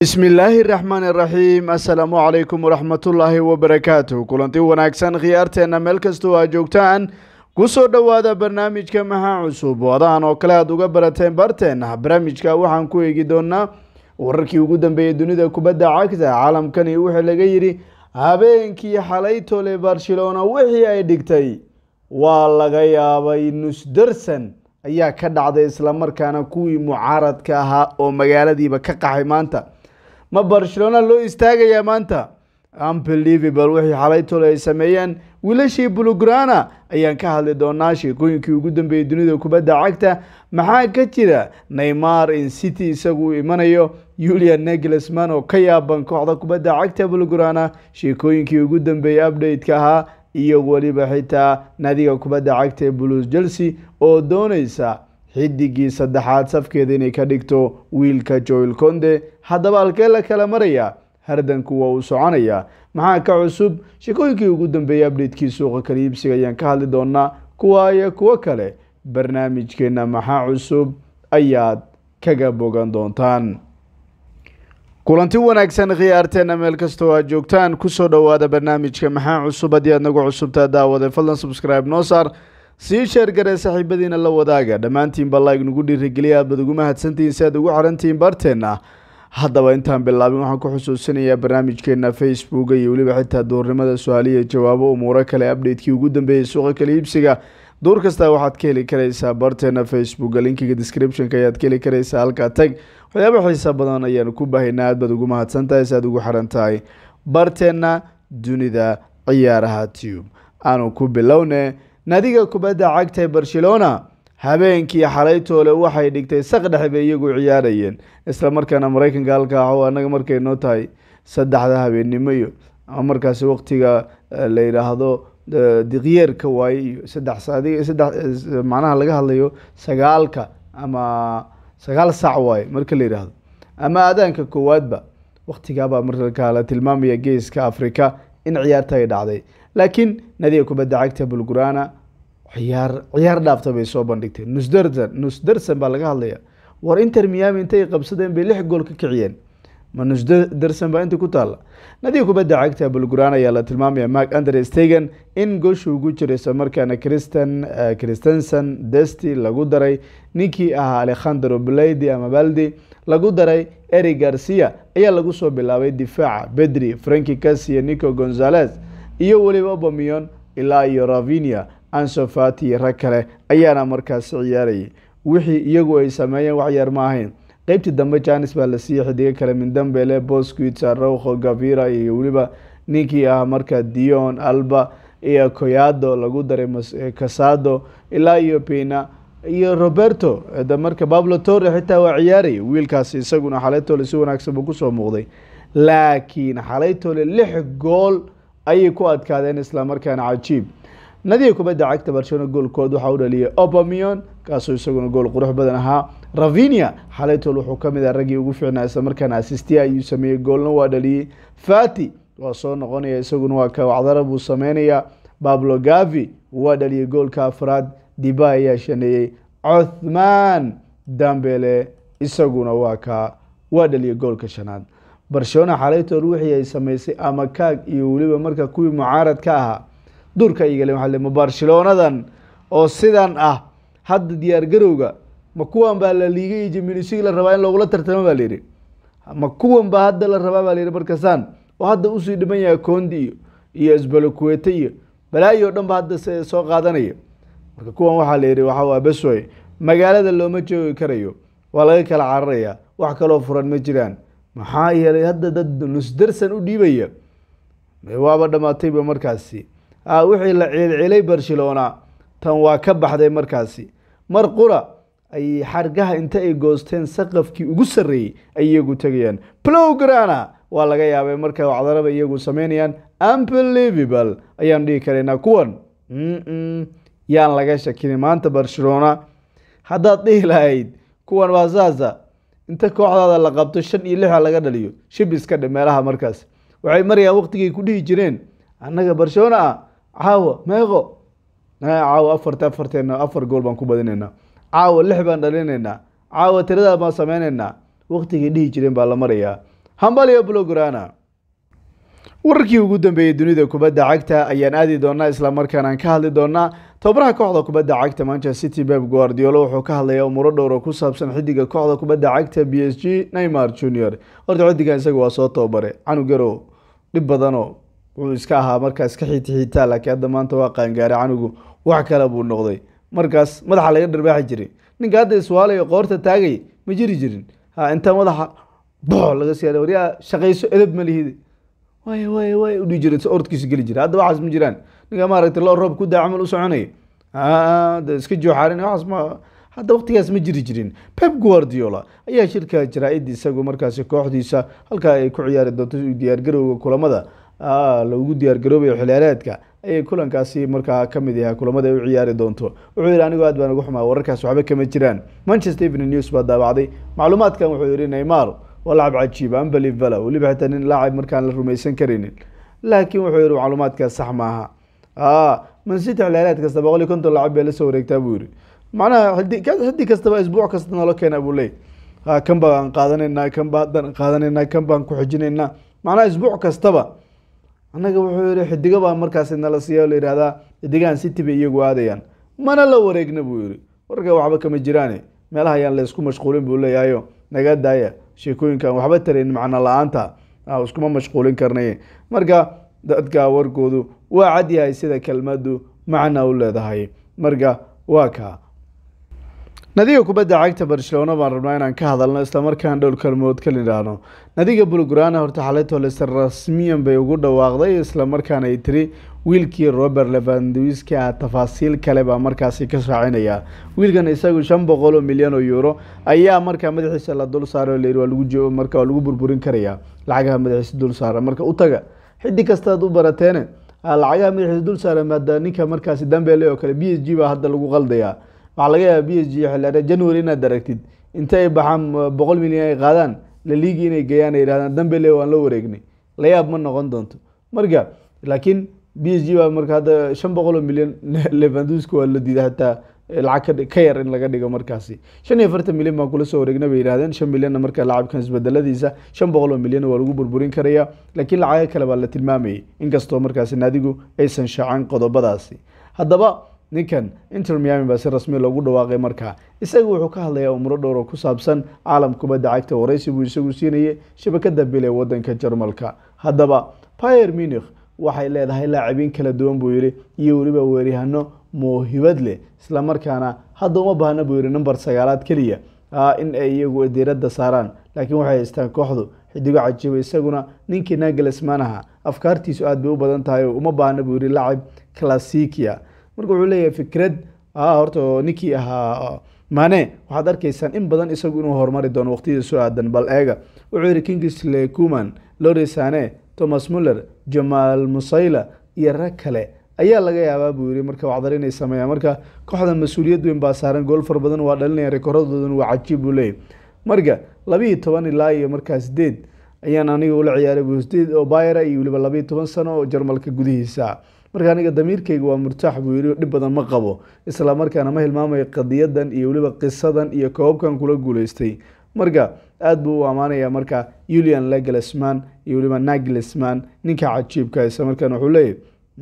bismillaahi raxmaan iraxiim assalaamu calaykum waraxmatullaahi wabarakaatu kulanti wanaagsan khiyaarteenna meel kastoo aad joogtaan kusoo dhowaada barnaamijka maxaa cusub wadahan oo kale aad uga barateen barteenna barnaamijka waxaan ku eegi doonaa wararkii ugu dambeeyey dunida kubadda cagta caalamkani wixii laga yidhi habeenkii xalay tole barcelona wixii ay dhigtay waa laga yaabay nusdarsan ayaa ka dhacday islamarkaana kuwii mucaaradka ahaa oo magaaladiiba ka qaxay maanta ma barcelona loo istaagayaa maanta unbelievable wixii xalay tole ay sameeyeen wiilashii bulugrana ayaan ka hadli doonaa sheekooyinkii ugu dambeeyey dunida kubadda cagta maxaa ka jira neymar in city isagu uu imanayo julian neglesman oo ka yaaban kooxda kubadda cagta bulugrana sheekooyinkii ugu dambeeyey update-ka ahaa iyo weliba xitaa naadiga kubadda cagta ee blues chelsea oo dooneysa xidigii saddexaad safkeeda inay ka dhigto wiilka joel conde haddaba halkee la kala maraya hardanku waa uu soconaya maxaa ka cusub sheekooyinkii ugu dambeeyey update-kii suuqa kala iibsiga ayaan ka hadli doonaa kuwa iyo kuwo kale barnaamijkeena maxaa cusub ayaad kaga bogan doontaan kulanti wanaagsan khiyaarteena meel kastoo aad joogtaan kusoo dhowaada barnaamijka maxaa cusub haddii aad nagu cusubtaa daawade fadlan subscribe noo saar sii sheergaree saaxiibadiina la wadaaga dhammaantiinba like nagu dhiirigeliya aad bad ugu mahadsantihiin si aad ugu xarantihiin barteenna haddaba intaan bilaabin waxaan ku xusuusinayaa barnaamijkeena facebook iyo weliba xitaa duurnimada su-aaliya jawaabo umuuro kale update-kii ugu dambeeyey suuqa kala iibsiga duur kasta waxaad ka heli karaysaa barteena facebook linkiga descriptionka ayaad ka heli karaysaa halkaa tag waxyaaba xiisa badan ayaanu ku bahaynaa aad baad ugu mahadsan tahay si aad ugu xiran tahay barteena dunida ciyaaraha tube aanu ku bilowne naadiga kubadda cagta ee barcelona habeenkii xalaytoole waxay dhigtay saqdhex bay iyagu ciyaarayeen isla markaana maraykanka halkaa o annaga markay noo tahay saddexda habeennimo iyo ama markaasi waqtiga la yidhaahdo diqyeerka waaye iyo saddex saddex macnaha laga hadlayo sagaalka ama sagaal sac waaye marka la yidhaahdo ama aadaanka koowaadba waqtigaabaa markaa la tilmaamaya geeska africa in ciyaarta ay dhacday laakiin nadiga kubadda cagta bulgurana ciyaar ciyaar dhaafta bay soo bandhigteen nusdarsan nusdarsan baa laga hadlaya war inter miami intay qabsadeen bay lix gool ka kiciyeen ma nusdarsan baa inta ku taalla nadiga kubadda cagta bulguran ayaa la tilmaamaya mark andre stegen in goosha ugu jira isla markaana christan christensen desti lagu daray ninkii ahaa alekhandro bladi ama baldi lagu daray eri garcia ayaa lagu soo bilaabay difaaca bedri franki casiyo nico gonzales iyo weliba obamion ilaa iyo ravinia ansofati iyo rag kale ayaana markaasi ciyaarayay wixii iyagu ay sameeyeen wax yar ma ahayn qeybtii dambe janis baa la siiyey xidigo kale mindambele bosquita rowkho gavira iyo weliba ninkii ah marka dion alba iyo coyado lagu daray casado ilaa iyo pina iyo roberto marka bablo torre xitaa waa ciyaarayay wiilkaasi isaguna xalaytole si wanaagsan buu kusoo muuqday laakiin xalaytole lix gool ayay ku adkaadeen islamarkaana cajiib nadiga kubadda cagta barcelona goolkood waxaa u dhaliyay obamion kaasoo isaguna gool qurux badan ahaa ravinia xalaytol wuxuu ka mid ah raggii ugu fiicnaa islamarkaana asistiya ayuu sameeyey goolna waa dhaliyey fati waa soo noqonaya isaguna waa kawacdara buu sameynayaa bablo gavi waa dhaliyey goolka afraad diba ayaa shaneeyey cothman dambele isaguna waa ka waa dhaliyey goolka shanaad barcelona xalaytol wixii ay sameysay ama kaag iyo weliba marka kuwii mucaarad ka ahaa duurka igale waa ma barcelonadan oo sidan ah hadda diyaar garowga ma kuwan baa la liigay jiminisigi la rabaa in loogula tartamo baa layihi ma kuwan baa hadda la rabaa baa layihi markasaan oo hadda usii dhiman yahay condi iyo iyo sbalokuete iyo balaayo o dhan ba hadda soo qaadanaya marka kuwan waxaa la yihi waxaa besway magaalada looma joogi karayo waa laga kala cararaya wax kaloo furan ma jiraan maxaa yeelay hadda dad nusdarsan u dhiibaya waaba dhamaatayba markaasi wixii la ciilcilay barcelona tan waa ka baxday markaasi mar qura ay xargaha inta ay goosteen saqafkii ugu sarreeyey ay iyagu tegayaan plowgrana waa laga yaabay marka wacdaraba iyagu sameynayaan unbelievable ayaan dhihi karaynaa kuwan yaan laga shakinin maanta barcelona haddaad dhihi lahayd kuwan waa saasa inta kooxdaada la qabto shan iyo lixa laga dhaliyo shib iska dhe meelaha markaas waxay marayaan waqtigay ku dhihi jireen annaga barcelona ah caawa meeqo caawa afarta afarteena afar gool baan ku badinaynaa caawa lix baan dhalinaynaa caawa tiradaa baan sameynaynaa waqtigay dhihi jireen baa la marayaa hambalyo blograna wararkii ugu dambeeyey dunida kubadda cagta ayaan aadi doonaa islamarkaana aan ka hadli doonaa tababaraha kooxda kubadda cagta manchester city pep guardiola wuxuu ka hadlayaa umuuro dhowr oo ku saabsan xidiga kooxda kubadda cagta b s g neymar junior horta xidigan isaga waa soo tababare canug yarow dhib badanoo wuxuu iska ahaa markaas ka xiiti xiitaa laakiin hadda maanta waa qaangaaray canugu wax kale buu noqday markaas madaxa laga dharbaaxi jiray ninka hadda iswaalayo qoorta taagay ma jiri jirin ha inta madaxa box laga siya waryaa shaqayso edab ma lihid waay waay waay udhihi jiray ordkiisa geli jira hadda waxaas ma jiraan ninka maaragtay loo roob ku daa camal u soconaya de iska jooxaarin waxaas ma hadda waqtigaas ma jiri jirin pep guardiola ayaa shirka jaraa-id isagu markaasi kooxdiisa halkaa ay ku ciyaari doonto diyaargarowga kulamada lagu diyaargaroobayo xiliyaareedka ayay kulankaasi markaa kamid yahay kulamada ay u ciyaari doonto wuxuu yihi anigu aad baan uga xumaa wararkaas waxba kama jiraan manchester evening news baa daabacday macluumaadkan wuxuu yihi neymar waa lacab cajiib unbelievable weliba xitaa nin laacib markaan la rumaysan karaynin laakiin wuxuu yihi macluumaadkaas sax maaha mancity xiliyaareed kasta boqol iyo konton lacab bay lasoo wareegtaa buu yihi macnaha xiddi kastaba isbuuc kasta nolo keena buu leey kan baan qaadanaynaa kan baa haddaan qaadanaynaa kan baan ku xijinaynaa macnaha isbuuc kastaba annaga wuxuu yihi xidigo baa markaasi nala siiya la yihahdaa xidigahan city bay iyagu aadayaan mana la wareegna buu yihi warka waxba kama jiraane meelaha ayaan la isku mashquulin buu leeyahayo naga daaya sheekooyinkan waxba tarayn macno la-aanta iskuma mashquulin karnay marka dadka warkoodu waa cad yahay sida kelmadu macna u leedahay marka waa kaa nadiga kubadda cagta barcelona baan rabnaa inaan ka hadalno islamarkaan dhowr kalmood ka nidhaahno nadiga bulgrana horta xalayto lester rasmiyan bay ugu dhawaaqday islamarkaana ay tiri wiilkii robert levandwiski ah tafaasiil kale baa markaasi ka raacinaya wiilkan isagu shan boqol oo milyan oo euro ayaa markaa madaxiisa la dul saaray oo la yidhi waa lagu marka waa lagu burburin karayaa lacagaha madaxiisa dul saara marka u taga xiddi kastaad u barateene lacagaha madaxiisa dul saara maada ninka markaasi dambele oo kale b s g baa hadda lagu qaldayaa waxaa laga yaaba b s g xilliare january inaad aragtid inta ay baxaan boqol milyan ay qaadaan laliigi inay geeyaan ay yihahdaan dambele waan la wareegnay layaab ma noqon doonto marka laakiin b s g baa marka hadda shan boqol oo milyan levanduska waa la diiday hataa lacag ka yar in laga dhigo markaasi shan iyo afartan milyan baan kula soo wareegna bay yihahdeen shan milyanna marka lacabkan isbedeladiisa shan boqol oo milyan waa lagu burburin karaya laakiin lacago kale baa la tilmaamayay inkastoo markaasi naadigu aysan shaacan qodobadaasi haddaba ninkan inter miami baa si rasmi loogu dhawaaqay markaa isaga wuxuu ka hadlayaa umuro dhowr oo ku saabsan caalam kubadda cagta waraysi buu isagu siinayay shabakada bil ee wadanka jarmalka haddaba pier munich waxay leedahay laacibiin kala duwan buu yihi iyo weliba weeryahano mawhibad leh islamarkaana hadda uma baahna buu yihi number sagaalaad keliya in ay iyagu diiradda saaraan laakiin waxay haystaan kooxdu xidigo cajiiba isaguna ninkii nagelsman aha afkaartiisu aad bay u badan tahay oo uma baahna buu yihi lacib classicia marka wuxuu leeyahay fikrad horta ninkii ahaa mane waxaad arkaysaan in badan isagu inuu horumari doono waqtiyada soo aadan bal eega wuxuu yihi kingsley kuman lori sane thomas muller jamaal musayla iyo rag kale ayaa laga yaabaa buu yihi marka wacdar inay sameeyaan marka kooxda mas-uuliyad weyn baa saaran gool far badan waa dhalinaya rekoradoodan waa cajiib buu leeyahy marka labiiyo toban ilaa iyo markaa sideed ayaan aniga ula ciyaaray bu sideed oo bayra iyo weliba labiiyo toban sano oo jarmalka gudihiisa marka aniga damiirkayga waa murtaax buu yihi dhib badan ma qabo isla markaana ma hilmaamayo qadiyadan iyo weliba qisadan iyo koobabkan kula guuleystay marka aada buu u ammaanaya marka ulian leglesman iyo weliba naglesman ninka cajiibka isla markaan wuxuu leeyahy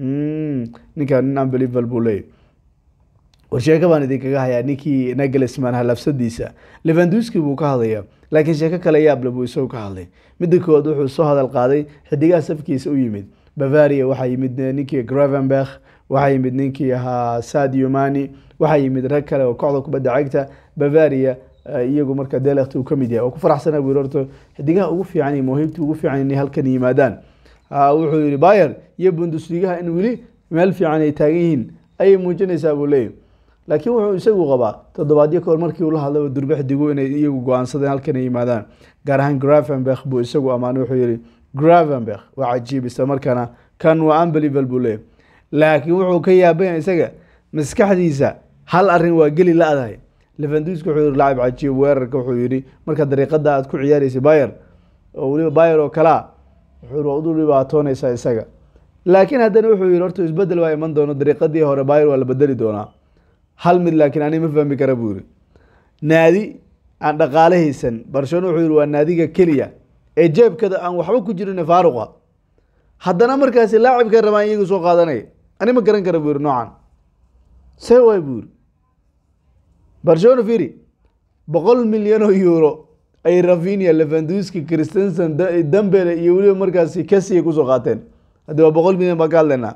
ninka nin unbelievable buu leeyahy warsheeko baan idinkaga hayaa ninkii naglesman halafsadiisa levanduski buu ka hadlaya laakiin sheeko kale yaable buu isagu ka hadlay midda koowaad wuxuu soo hadal qaaday xidigaha safkiisa u yimid bavaria waxaa yimid ninkii gravenberg waxaa yimid ninkii ahaa sadio mani waxaa yimid rag kale oo kooxda kubadda cagta bavaria iyagu marka delekt uu kamid yahay oo ku faraxsana buu horto xidigaha ugu fiican iyo mawhiibta ugu fiican inay halkan yimaadaan wuxuu yihi bayer iyo bundusligaha in weli meel fiican ay taagan yihiin ayay muujinaysaa buu leeyahy laakiin wuxuu isagu qabaa toddobaadyo kahor markii uu la hadlay durbe xidigu inay iyagu go-aansadeen halkan ay yimaadaan gaar ahaan gravenberg buu isagu ammaanay wuxuu yihi gravenberg waa cajiib isla markaana kan waa unbelievable buu leeyahy laakiin wuxuu ka yaabaya isaga maskaxdiisa hal arin waa geli la-dahay levanduski wuxuu yihi lacab cajiib weerarka wuxuu yihi marka dariiqada aad ku ciyaaraysa bayer oo weliba bayer oo kalea wuxuu u dhibaatoonaysaa isaga laakiin haddana wuxuu yihi horta isbedel waa iman doono dariiqadii hore bayer waa la bedeli doonaa hal mid laakiin ani ma fahmi kara buu yihi naadi aan dhaqaale haysan barcelona wuxuu yihi waa naadiga keliya ee jeebkada aan waxba ku jirin faaruqa haddana markaasi laacibka rabaan iyagu soo qaadanaya ani ma garan kara buu yiri noocan see waay buu yiri barcelona firi boqol milyan oo euro ay ravinia levanduski christensen dambele iyo weliba markaasi kasiya kusoo qaateen haddi waa boqol milyan baan ka hadlaynaa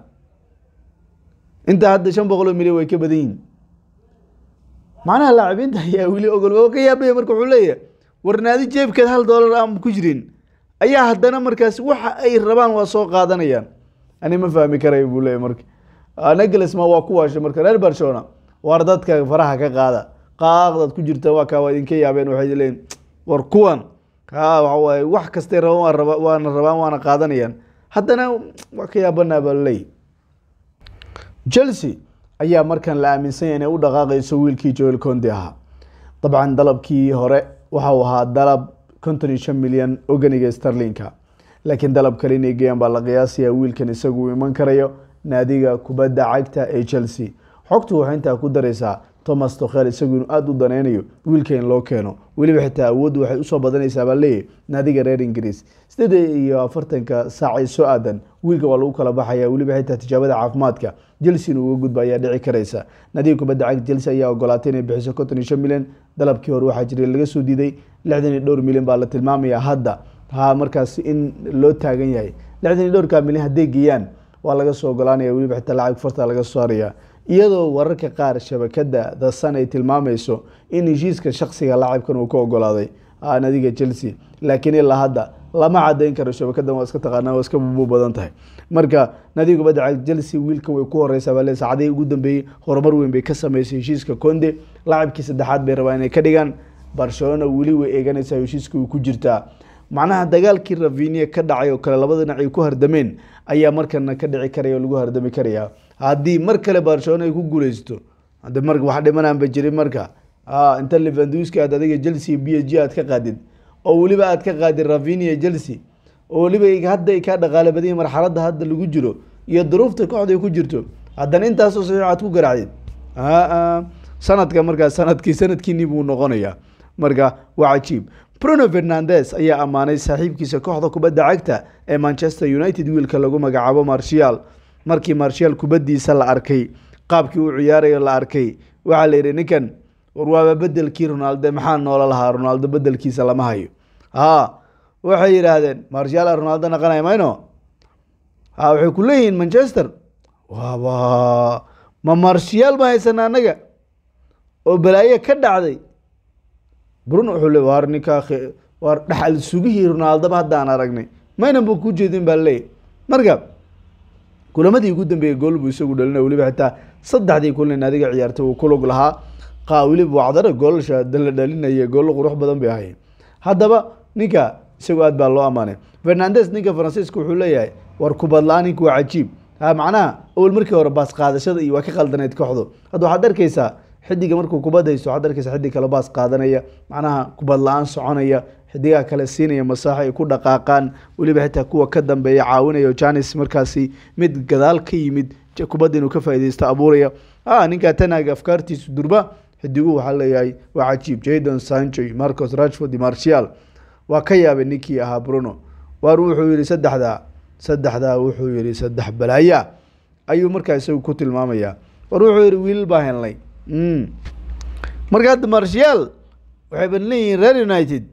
intaa hadda shan boqol oo milyan way ka badan yihin macnaha laacibiinta ayaa weli ogol waa ka yaabaya marka wuxuu leeyahay warnaadi jeebkeed hal dollar aan ku jirin ayaa haddana markaasi waxa ay rabaan waa soo qaadanayaan ani ma fahmi karayo buu leeyahy marka neglisma waa ku waashay marka reer barcelona war dadka faraha ka qaada qaaqdaad ku jirta waa kaa waa idinka yaabeen waxay leeyihin war kuwan ha waxawaaye wax kastay rabaan waa raba waana rabaan waana qaadanayaan haddana waa ka yaabanaa baa laleeyahy chelsea ayaa markan la aaminsanya inay u dhaqaaqayso wiilkii joel conde ahaa dabcan dalabkii hore waxau ahaa dalab konton iyo shan milyan oganiga starlinka laakiin dalab kale inay geeyaan baa la qiyaasaya wiilkan isagu iman karayo naadiga kubadda cagta ee chelsea xogtu waxay intaa ku dareysaa thomas tokhel isagu inuu aada u daneynayo wiilka in loo keeno weliba xitaa awooddu waxay usoo badanaysaa baa leeyahy naadiga reer ingiriis sideed iyo afartanka saacay soo aadan wiilka waa lagu kala baxaya weliba xitaa tijaabada caafimaadka chelsea in uga gudba ayaa dhici karaysa naadiga kubadda cagta chelsea ayaa ogolaatay inay bixiso konton iyo shan milyan dalabkii hore waxaa jiray laga soo diiday lixdan iyo dhowr milyan baa la tilmaamaya hadda ha markaas in loo taagan yahay lixdan iyo dhowrka milyan hadday geeyaan waa laga soo ogolaanaya weliba xitaa lacag farta laga soo saaraya iyadoo wararka qaar shabakada the sun ay tilmaamayso in heshiiska shaksiga laacibkan uu ka ogolaaday nadiga chelsea laakiin ilaa hadda lama cadeyn karo shabakadan waa iska taqaanaa waa iska bubu badan tahay marka nadiga kubadda cagta chelsea wiilkan way ku horeysaa baa le saacadihii ugu dambeeyey horumar weyn bay ka sameysay heshiiska conde laacibkii saddexaad bay rabaan inay ka dhigaan barcelona weli way eeganaysaa heshiiska way ku jirtaa macnaha dagaalkii ravinia ka dhacay oo kale labada dhinac ay ku hardameen ayaa markana ka dhici karaya oo lagu hardami karaya haddii mar kale barcelona ay ku guuleysto hade mar wax dhimanaanba jirin marka inta levanduski aad adiga chelsea b h g aad ka qaadid oo weliba aad ka qaadid ravinia chelsea oo weliba hadda ay kaa dhaqaale badanya marxaladda hadda lagu jiro iyo duruufta kooxda ay ku jirto haddana intaasoo saxiix aad ku garacdid sanadka markaas sanadkii sanadkiini buu noqonayaa marka waa cajiib bruno fernandes ayaa ammaanay saaxiibkiisa kooxda kubadda cagta ee manchester united wiilka lagu magacaabo martial markii martial kubaddiisa la arkay qaabkii uu ciyaarayo la arkay waxaa la yidhi ninkan war waaba bedelkii ronaldo maxaa noola lahaa ronaldo bedelkiisa lama hayo ha waxay yidhaahdeen martial ronaldo naqanaya mayno ha waxay ku leeyihiin manchester waaba ma martial ma haysana annaga oo balaayo ka dhacday bruno wuxuu le war ninkaa war dhaxal sugihii ronaldoba haddaan aragnay maynan ba ku jeedin baa leeyahy marka kulamadii ugu dambeeyey gool buu isagu dhalinay weliba xitaa saddexdii kulin adiga ciyaartay uu kulug lahaa qa weliba wacdara goolasha la dhalinaya goollo qurux badan bay ahayn haddaba ninka isagu aad baa loo ammaanay fernandes ninka faransiiska wuxuu leeyahay war kubadla-aan ninku waa cajiib ha macnaha awel markii hore baas qaadashada iyo waa ka qaldaneyd kooxdu hadda waxaad arkeysaa xidiga markuu kubad haysto waxaad arkeysa xidig kale baas qaadanaya macnaha kubad la-aan soconaya xidigaha kale siinaya masaaxo ay ku dhaqaaqaan weliba xitaa kuwa ka dambeeya caawinaya janis markaasi mid gadaal ka yimid kubadda inuu ka faaideysto abuuraya a ninkaa tanaga afkaartiisu durba xidiguhu waxaa leeyahay waa cajiib jadon sancho marcos rashford martial waa ka yaabay ninkii ahaa bruno waar wuxuu yihi saddexdaa saddexdaa wuxuu yihi saddex balaaya ayuu markaa isagu ku tilmaamaya war wuxuu yihi wiilal baa helnay marka hadda martial waxay ban leeyihiin reer united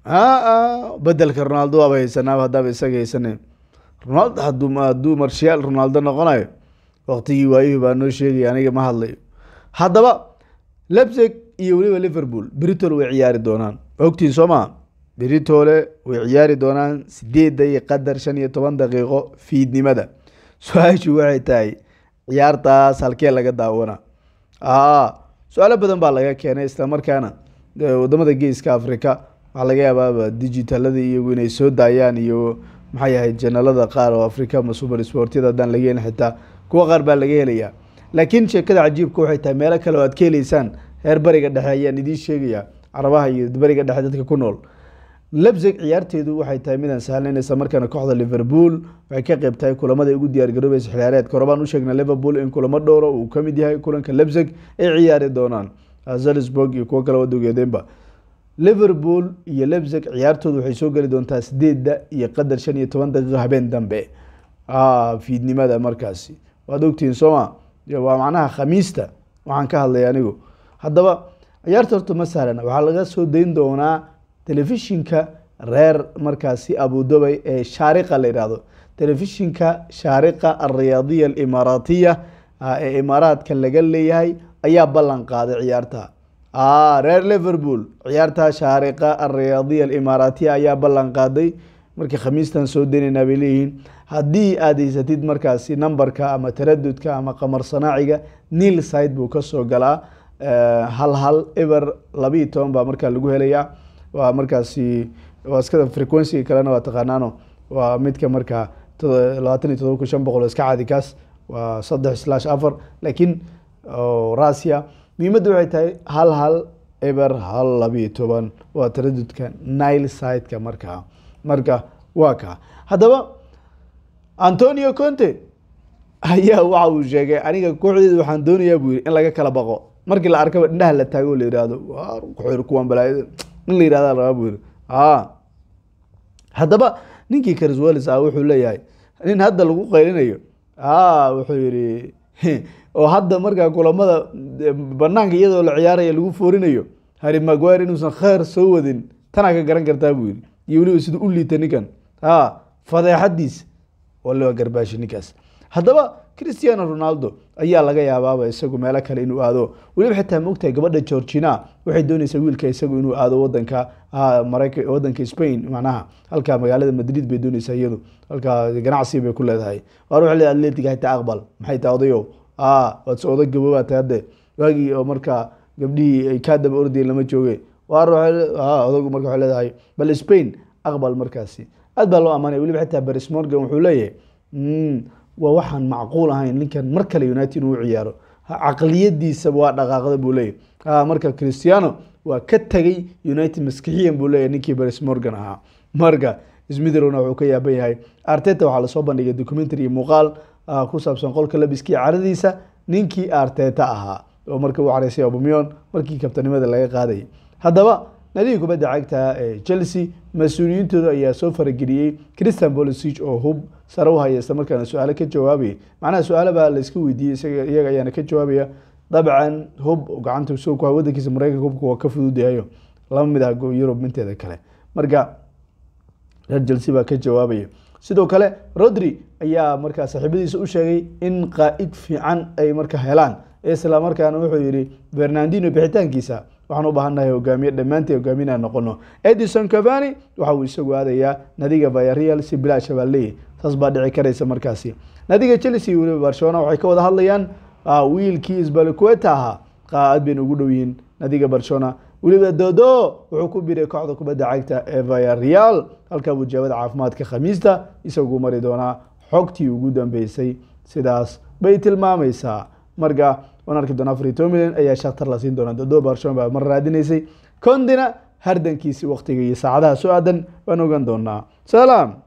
a bedelka ronaldo waaba haysanaaba haddaaba isaga haysane ronaldo haduu hadduu martial ronaldo noqonayo waktigii waayuhi baa noo sheegaya aniga ma hadlayo haddaba lebsig iyo weliba liverpool britol way ciyaari doonaan ogtiin soo maa britole way ciyaari doonaan sideedda iyo qadar shan iyo toban daqiiqo fiidnimada su-aashu waxay tahay ciyaartaas halkee laga daawana su-aalo badan baa laga keenay islamarkaana wadamada geeska africa waxaa laga yaabaaba digitalada iyagu inay soo daayaan iyo maxay yahay janalada qaar oo africa ma super sportyada haddaan laga helin xitaa kuwa qaar baa laga helayaa laakiin sheekada cajiibka waxay tahay meelo kale oo aad ka heleysaan reer bariga dhexe ayaan idiin sheegaya carabaha iyo bariga dhexe dadka ku nool lebsig ciyaarteedu waxay tahay midaan sahlan isla markaana kooxda liverpool waxay ka qeyb tahay kulamada ugu diyaargaroobaysa xiliyaareedka hore baan u sheegnay liverpool in kulamo dhowra uu kamid yahay kulanka lebsig ay ciyaari doonaan salzburg iyo kuwo kale wadogeedeenba liverpool iyo lebzig ciyaartooda waxay soo geli doontaa sideedda iyo qadar shan iyo toban daqiiqo habeen dambe fiidnimada markaasi waad ogtihiin sooma waa macnaha khamiista waxaan ka hadlay anigu haddaba ciyaarta horta ma sahlan waxaa laga soo dayn doonaa telefishinka reer markaasi abudabay ee shaariqa la yidhaahdo telefishinka shaariqa alriyaadiya alimaaraatiya ee imaaraadka laga leeyahay ayaa ballan qaaday ciyaarta reer liverpool ciyaarta shaariqa alriyaadiya alimaaraatiya ayaa ballan qaaday markii khamiistan soo daynaynaa bay leeyihiin haddii aad haysatid markaasi numberka ama taradudka ama qamar sanaaciga nil side buu kasoo galaa hal hal eber labiiyo toban baa markaa lagu helayaa waa markaasi waa iskada frequencyga kalena waa taqaanaano waa midka markaa labaatan iyo todoba kun shan boqol iska caadi kaas waa saddex slash afar laakiin rasia muhiimadda waxay tahay hal hal eber hal labiiyo toban waa taradudka nile sideka markaa marka waa kaa haddaba antonio conte ayaa waxa uu sheegay aniga kooxdeeda waxaan doonayaa buu yiri in laga kala baqo markii la arkaba indhaha la taago o la yihahdo kuwan balaayada in la yihahda rabaa buu yiri haddaba ninkii carswells ah wuxuu leeyahay nin hadda lagu qaylinayo wuxuu yihi oo hadda markaa kulamada banaanka iyadoo la ciyaaraya lagu foorinayo harry maguire inuusan kheer soo wadin tanaa ka garan kartaa buu yiri iyo weliba sida u liita ninkan fadeexadiisa waliba garbaashi ninkaas haddaba christiano ronaldo ayaa laga yaabaaba isagu meelo kale inuu aado weliba xitaa maogtahay gabadha georgina waxay dooneysaa wiilka isagu inuu aado wadanka marayka wadanka spain macnaha halka magaalada madrid bay dooneysaa iyadu halka ganacsi bay ku leedahay waar waxay leedahay atletic hataa aqbal maxay tahay odayo waad se odag gabobaa tahay hadde waagii oo markaa gabdhihii ay kaa daba ordayeen lama jooge waar odagu marka waxay leedahay bal spain aqbal markaasi aad baa loo amaanaya weliba xitaa baris morgan wuxuu leeyahay waa waxaan macquul ahayn ninkan mar kale united inuu ciyaaro caqliyadiisaba waa dhaqaaqda buu leeyahy marka christiano waa ka tegay united maskixiyan buu leeyahy ninkii baris morgan ahaa marka smithron wuxuu ka yaaban yahay arteta waxaa lasoo bandhigay documentary iyo muuqaal ku saabsan qolka labiskii caradiisa ninkii arteta ahaa oo marka u careysay obumion markii kabtanimada laga qaadayay haddaba nadiga kubadda cagta ee chelsea mas-uuliyiintooda ayaa soo farageliyey christian bolisic oo hub sare u haya isla markaana su-aalo ka jawaabayay macnaha su-aalo baa la iska weydiiyey isaga iyaga ayaana ka jawaabaya dabcan hub gacanta soo ku wadankiisa mareykanka hubka waa ka fududyahayo lama mid ah yurub minteeda kale marka reer chelsea baa ka jawaabaya sidoo kale rodri ayaa markaa saaxiibadiisa u sheegay in qaa-id fiican ay marka helaan isla markaana wuxuu yihi fernandino bixitaankiisa waxaan u baahannahay hogaamiye dhammaantii hogaaminaa noqono edison cavani waxa uu isagu aadayaa nadiga viareal si bilaash baa leeyahy saas baa dhici karaysa markaasi nadiga chelsea weliba barcelona waxay ka wada hadlayaan wiilkii isbalqueta ahaa aad bayna ugu dhow yihiin nadiga barcelona weliba dodo wuxuu ku biray kooxda kubadda cagta ee viareal halkaa buu jawaabada caafimaadka khamiista isagu mari doonaa xogtii ugu dambeysay sidaas bay tilmaamaysaa marka waan arki doonaa afar iyo toban milyan ayaa shaktar la siin doona dodo barcelona baa mar raadinaysay condina hardankiisi waktiga iyo saacadaha soo aadan waan ogan doonaa salaam